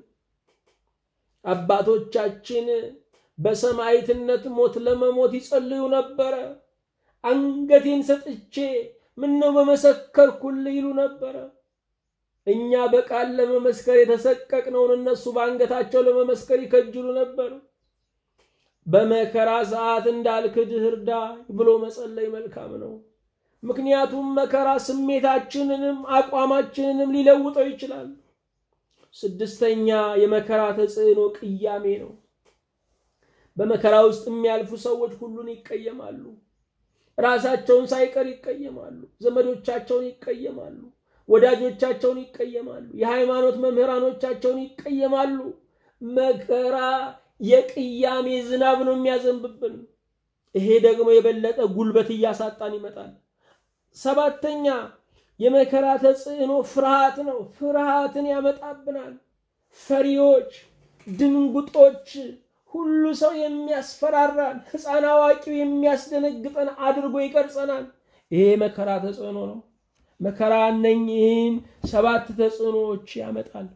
አባቶቻችን በሰማዕትነት ሞት ለመሞት ይጸልዩ ነበረ። አንገቴን ሰጥቼ ምነው በመሰከርኩልህ ይሉ ነበረ። እኛ በቃል ለመመስከር የተሰቀቅነውን እነሱ በአንገታቸው ለመመስከር ይከጅሉ ነበር። በመከራ ሰዓት እንዳልክድህ እርዳኝ ብሎ መጸለይ መልካም ነው። ምክንያቱም መከራ ስሜታችንንም አቋማችንንም ሊለውጠው ይችላል። ስድስተኛ የመከራ ተጽዕኖ ቅያሜ ነው። በመከራ ውስጥ የሚያልፉ ሰዎች ሁሉን ይቀየማሉ። ራሳቸውን ሳይቀር ይቀየማሉ። ዘመዶቻቸውን ይቀየማሉ። ወዳጆቻቸውን ይቀየማሉ። የሃይማኖት መምህራኖቻቸውን ይቀየማሉ። መከራ የቅያሜ ዝናብ ነው የሚያዘንብብን። ይሄ ደግሞ የበለጠ ጉልበት እያሳጣን ይመጣል። ሰባተኛ የመከራ ተጽዕኖ ፍርሃት ነው። ፍርሃትን ያመጣብናል። ፈሪዎች፣ ድንጉጦች፣ ሁሉ ሰው የሚያስፈራራን፣ ሕፃን አዋቂው የሚያስደነግጠን አድርጎ ይቀርጸናል። ይሄ መከራ ተጽዕኖ ነው። መከራ እነኝህን ሰባት ተጽዕኖዎች ያመጣል።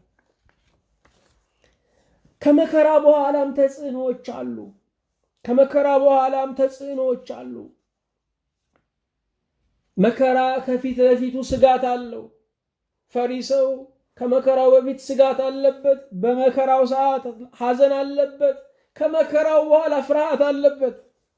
ከመከራ በኋላም ተጽዕኖዎች አሉ። ከመከራ በኋላም ተጽዕኖዎች አሉ። መከራ ከፊት ለፊቱ ስጋት አለው። ፈሪ ሰው ከመከራው በፊት ስጋት አለበት። በመከራው ሰዓት ሐዘን አለበት። ከመከራው በኋላ ፍርሃት አለበት።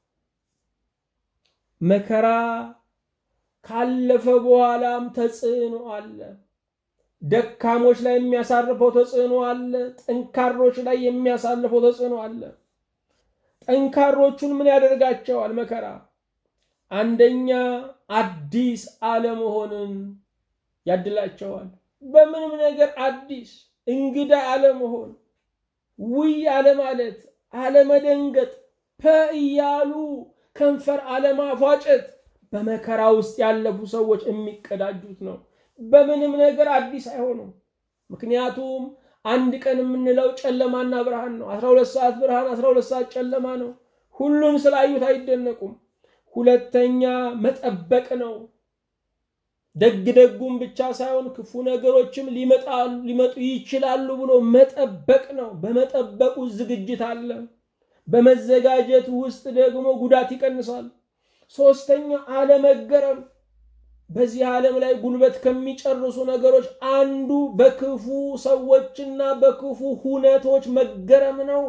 መከራ ካለፈ በኋላም ተጽዕኖ አለ። ደካሞች ላይ የሚያሳርፈው ተጽዕኖ አለ። ጠንካሮች ላይ የሚያሳልፈው ተጽዕኖ አለ። ጠንካሮቹን ምን ያደርጋቸዋል? መከራ አንደኛ አዲስ አለመሆንን ያድላቸዋል። በምንም ነገር አዲስ እንግዳ አለመሆን፣ ውይ አለማለት፣ አለመደንገጥ፣ ፐ እያሉ ከንፈር አለማፏጨት በመከራ ውስጥ ያለፉ ሰዎች የሚቀዳጁት ነው። በምንም ነገር አዲስ አይሆኑም። ምክንያቱም አንድ ቀን የምንለው ጨለማና ብርሃን ነው። አስራ ሁለት ሰዓት ብርሃን፣ አስራ ሁለት ሰዓት ጨለማ ነው። ሁሉም ስላዩት አይደነቁም። ሁለተኛ መጠበቅ ነው። ደግ ደጉም ብቻ ሳይሆን ክፉ ነገሮችም ሊመጡ ይችላሉ ብሎ መጠበቅ ነው። በመጠበቁ ዝግጅት አለ። በመዘጋጀት ውስጥ ደግሞ ጉዳት ይቀንሳል። ሶስተኛ አለመገረም። በዚህ ዓለም ላይ ጉልበት ከሚጨርሱ ነገሮች አንዱ በክፉ ሰዎችና በክፉ ሁነቶች መገረም ነው።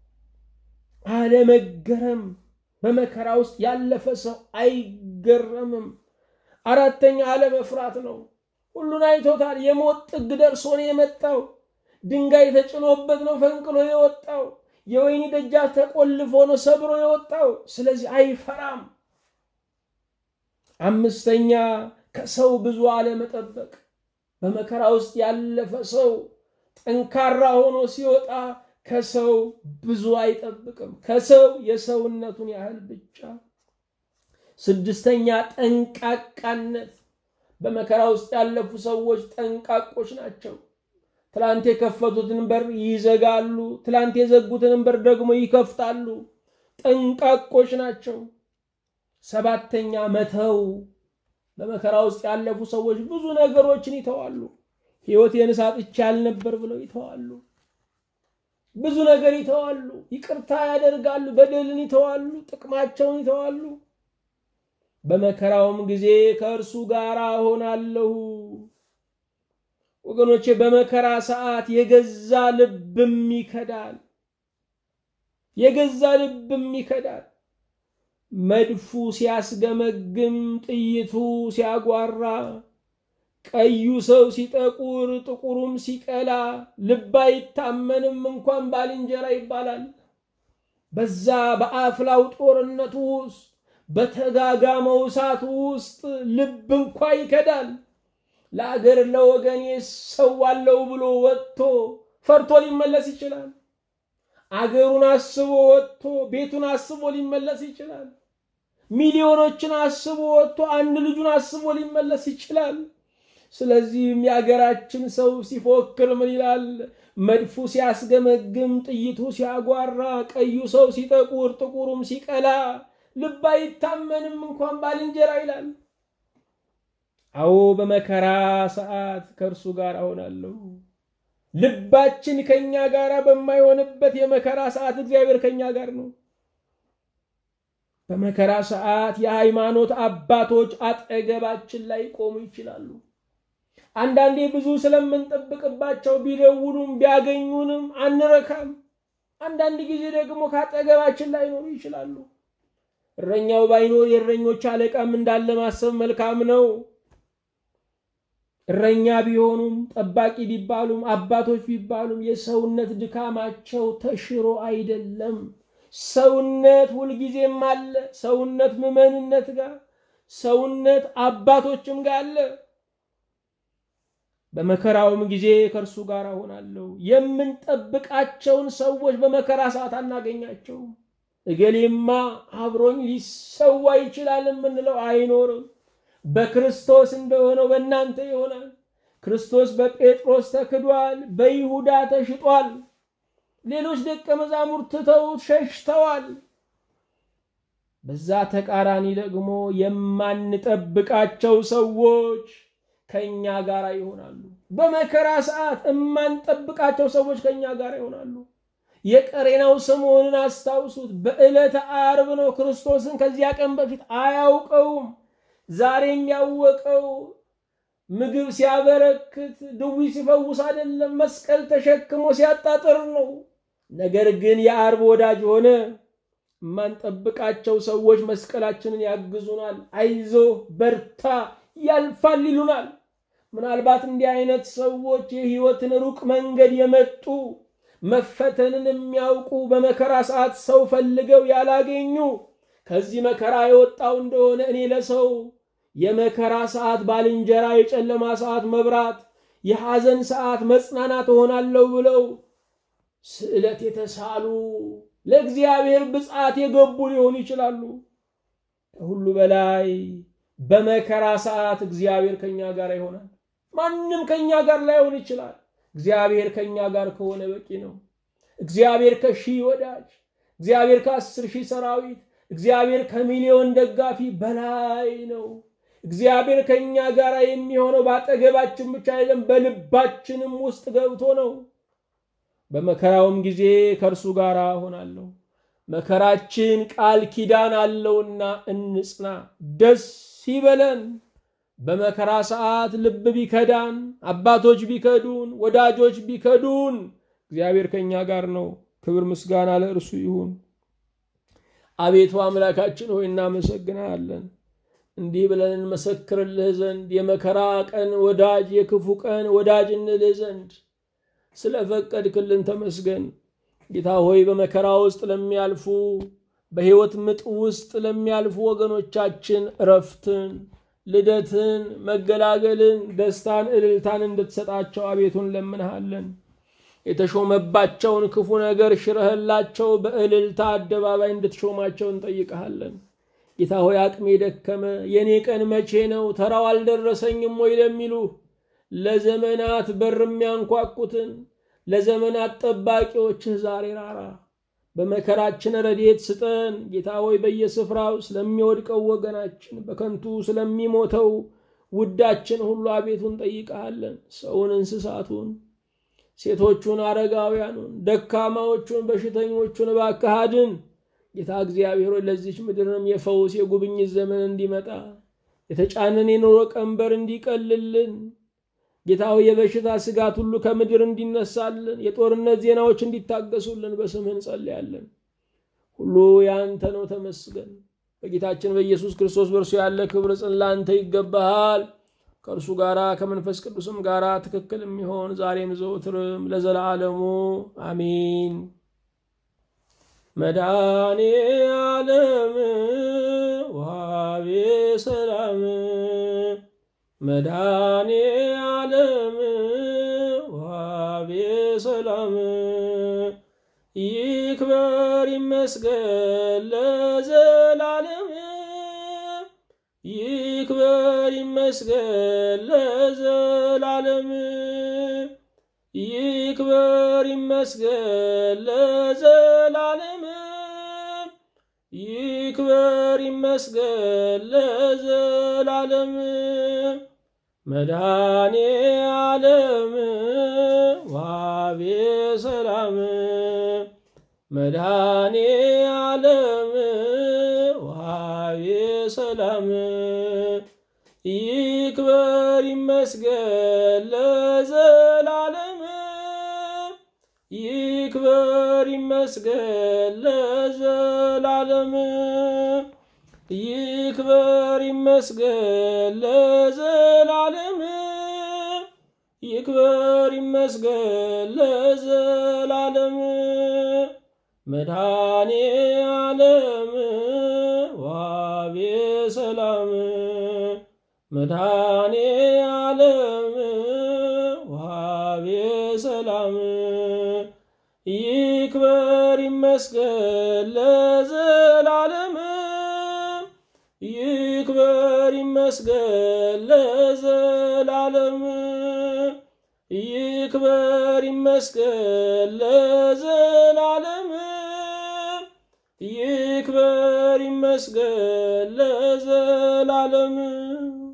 አለመገረም። በመከራ ውስጥ ያለፈ ሰው አይገረምም። አራተኛ አለመፍራት ነው። ሁሉን አይቶታል። የሞት ጥግ ደርሶ ነው የመጣው። ድንጋይ ተጭኖበት ነው ፈንቅሎ የወጣው። የወይኒ ደጃፍ ተቆልፎ ነው ሰብሮ የወጣው። ስለዚህ አይፈራም። አምስተኛ ከሰው ብዙ አለመጠበቅ። በመከራ ውስጥ ያለፈ ሰው ጠንካራ ሆኖ ሲወጣ ከሰው ብዙ አይጠብቅም። ከሰው የሰውነቱን ያህል ብቻ። ስድስተኛ ጠንቃቃነት። በመከራ ውስጥ ያለፉ ሰዎች ጠንቃቆች ናቸው። ትላንት የከፈቱትን በር ይዘጋሉ፣ ትላንት የዘጉትን በር ደግሞ ይከፍታሉ። ጠንቃቆች ናቸው። ሰባተኛ መተው። በመከራ ውስጥ ያለፉ ሰዎች ብዙ ነገሮችን ይተዋሉ። ሕይወቴን ሳጥቼ አልነበር ብለው ይተዋሉ። ብዙ ነገር ይተዋሉ። ይቅርታ ያደርጋሉ። በደልን ይተዋሉ። ጥቅማቸውን ይተዋሉ። በመከራውም ጊዜ ከእርሱ ጋር እሆናለሁ። ወገኖቼ በመከራ ሰዓት የገዛ ልብም ይከዳል። የገዛ ልብም ይከዳል። መድፉ ሲያስገመግም፣ ጥይቱ ሲያጓራ፣ ቀዩ ሰው ሲጠቁር፣ ጥቁሩም ሲቀላ ልብ አይታመንም እንኳን ባልንጀራ ይባላል። በዛ በአፍላው ጦርነቱ ውስጥ በተጋጋመው እሳት ውስጥ ልብ እንኳ ይከዳል። ለአገር ለወገኔ ሰዋለው ብሎ ወጥቶ ፈርቶ ሊመለስ ይችላል። አገሩን አስቦ ወጥቶ ቤቱን አስቦ ሊመለስ ይችላል። ሚሊዮኖችን አስቦ ወጥቶ አንድ ልጁን አስቦ ሊመለስ ይችላል። ስለዚህም የአገራችን ሰው ሲፎክር ምን ይላል? መድፉ ሲያስገመግም፣ ጥይቱ ሲያጓራ፣ ቀዩ ሰው ሲጠቁር፣ ጥቁሩም ሲቀላ ልብ አይታመንም እንኳን ባልንጀራ ይላል። አዎ በመከራ ሰዓት ከእርሱ ጋር እሆናለሁ። ልባችን ከኛ ጋር በማይሆንበት የመከራ ሰዓት እግዚአብሔር ከኛ ጋር ነው። በመከራ ሰዓት የሃይማኖት አባቶች አጠገባችን ላይ ቆሙ ይችላሉ። አንዳንዴ ብዙ ስለምንጠብቅባቸው ቢደውሉም ቢያገኙንም አንረካም። አንዳንድ ጊዜ ደግሞ ከአጠገባችን ላይኖሩ ይችላሉ። እረኛው ባይኖር የእረኞች አለቃም እንዳለ ማሰብ መልካም ነው። እረኛ ቢሆኑም ጠባቂ ቢባሉም አባቶች ቢባሉም የሰውነት ድካማቸው ተሽሮ አይደለም። ሰውነት ሁልጊዜም አለ። ሰውነት ምዕመንነት ጋር፣ ሰውነት አባቶችም ጋር አለ። በመከራውም ጊዜ ከእርሱ ጋር እሆናለሁ። የምንጠብቃቸውን ሰዎች በመከራ ሰዓት አናገኛቸውም። እገሌማ አብሮኝ ሊሰዋ ይችላል የምንለው አይኖርም። በክርስቶስ እንደሆነው በእናንተ ይሆናል። ክርስቶስ በጴጥሮስ ተክዷል፣ በይሁዳ ተሽጧል። ሌሎች ደቀ መዛሙርት ትተውት ሸሽተዋል። በዛ ተቃራኒ ደግሞ የማንጠብቃቸው ሰዎች ከኛ ጋር ይሆናሉ። በመከራ ሰዓት የማንጠብቃቸው ሰዎች ከኛ ጋር ይሆናሉ። የቀሬናው ስምዖንን አስታውሱት። በዕለተ ዓርብ ነው ክርስቶስን ከዚያ ቀን በፊት አያውቀውም። ዛሬም ያወቀው ምግብ ሲያበረክት ድዊ ሲፈውስ አይደለም፣ መስቀል ተሸክሞ ሲያጣጥር ነው። ነገር ግን የዓርብ ወዳጅ ሆነ። የማንጠብቃቸው ሰዎች መስቀላችንን ያግዙናል። አይዞ በርታ፣ ያልፋል ይሉናል። ምናልባት እንዲህ አይነት ሰዎች የሕይወትን ሩቅ መንገድ የመጡ መፈተንን የሚያውቁ በመከራ ሰዓት ሰው ፈልገው ያላገኙ ከዚህ መከራ የወጣው እንደሆነ እኔ ለሰው የመከራ ሰዓት ባልንጀራ፣ የጨለማ ሰዓት መብራት፣ የሐዘን ሰዓት መጽናናት እሆናለሁ ብለው ስዕለት የተሳሉ ለእግዚአብሔር ብፅዓት የገቡ ሊሆኑ ይችላሉ። ከሁሉ በላይ በመከራ ሰዓት እግዚአብሔር ከኛ ጋር ይሆናል። ማንም ከኛ ጋር ላይሆን ይችላል። እግዚአብሔር ከኛ ጋር ከሆነ በቂ ነው። እግዚአብሔር ከሺህ ወዳጅ፣ እግዚአብሔር ከአስር ሺህ ሰራዊት፣ እግዚአብሔር ከሚሊዮን ደጋፊ በላይ ነው። እግዚአብሔር ከኛ ጋር የሚሆነው በአጠገባችን ብቻ አይደለም፣ በልባችንም ውስጥ ገብቶ ነው። በመከራውም ጊዜ ከእርሱ ጋር እሆናለሁ። መከራችን ቃል ኪዳን አለውና እንጽና፣ ደስ ይበለን። በመከራ ሰዓት ልብ ቢከዳን፣ አባቶች ቢከዱን፣ ወዳጆች ቢከዱን፣ እግዚአብሔር ከእኛ ጋር ነው። ክብር ምስጋና ለእርሱ ይሁን። አቤቱ አምላካችን ሆይ እናመሰግናለን። እንዲህ ብለን እንመሰክርልህ ዘንድ የመከራ ቀን ወዳጅ የክፉ ቀን ወዳጅ እንልህ ዘንድ ስለፈቀድክልን ተመስገን። ጌታ ሆይ በመከራ ውስጥ ለሚያልፉ በሕይወት ምጥ ውስጥ ለሚያልፉ ወገኖቻችን እረፍትን፣ ልደትን፣ መገላገልን፣ ደስታን፣ እልልታን እንድትሰጣቸው አቤቱን ለምንሃለን። የተሾመባቸውን ክፉ ነገር ሽረህላቸው በእልልታ አደባባይ እንድትሾማቸው እንጠይቀሃለን። ጌታ ሆይ አቅሜ ደከመ፣ የእኔ ቀን መቼ ነው፣ ተራው አልደረሰኝም ወይ ለሚሉ ለዘመናት በር የሚያንኳኩትን ለዘመናት ጠባቂዎችህ ዛሬ ራራ። በመከራችን ረድኤት ስጠን ጌታ ሆይ በየስፍራው ስለሚወድቀው ወገናችን በከንቱ ስለሚሞተው ውዳችን ሁሉ አቤቱን ጠይቀሃለን። ሰውን፣ እንስሳቱን፣ ሴቶቹን፣ አረጋውያኑን፣ ደካማዎቹን፣ በሽተኞቹን እባክህ አድን። ጌታ እግዚአብሔር ሆይ ለዚች ምድርም የፈውስ የጉብኝት ዘመን እንዲመጣ የተጫነን የኑሮ ቀንበር እንዲቀልልን ጌታ ሆይ የበሽታ ስጋት ሁሉ ከምድር እንዲነሳልን የጦርነት ዜናዎች እንዲታገሱልን በስምህ እንጸልያለን። ሁሉ ያንተ ነው፣ ተመስገን። በጌታችን በኢየሱስ ክርስቶስ በእርሱ ያለ ክብር ጽን ላንተ ይገባሃል። ከእርሱ ጋራ ከመንፈስ ቅዱስም ጋራ ትክክል የሚሆን ዛሬም ዘውትርም ለዘላለሙ አሚን። መድኃኔ ዓለም ወሃቤ ሰላም መድኃኔ ዓለም ወሃቤ ሰላም ይክበር ይመስገን ለዘላለም ይክበር ይመስገን ለዘላለም ይክበር ይመስገን ለዘላለም ይክበር ይመስገን ለዘላለም መድኃኔ ዓለም ወሃቤ ሰላም መድኃኔ ዓለም ወሃቤ ሰላም ይክበር ይመስገን ለዘላለም ይክበር ይመስገን ለዘላለም ይክበር ይመስገን ለዘላለም ይክበር ይመስገን ለዘላለም መድኃኔ ዓለም ወሃቤ ሰላም መድኃኔ ዓለም ወሃቤ ሰላም ይክበር ይመስገን ለዘላለም ይክበር ይመስገን ለዘላለም ይክበር ይመስገን ለዘላለም ይክበር ይመስገን ለዘላለም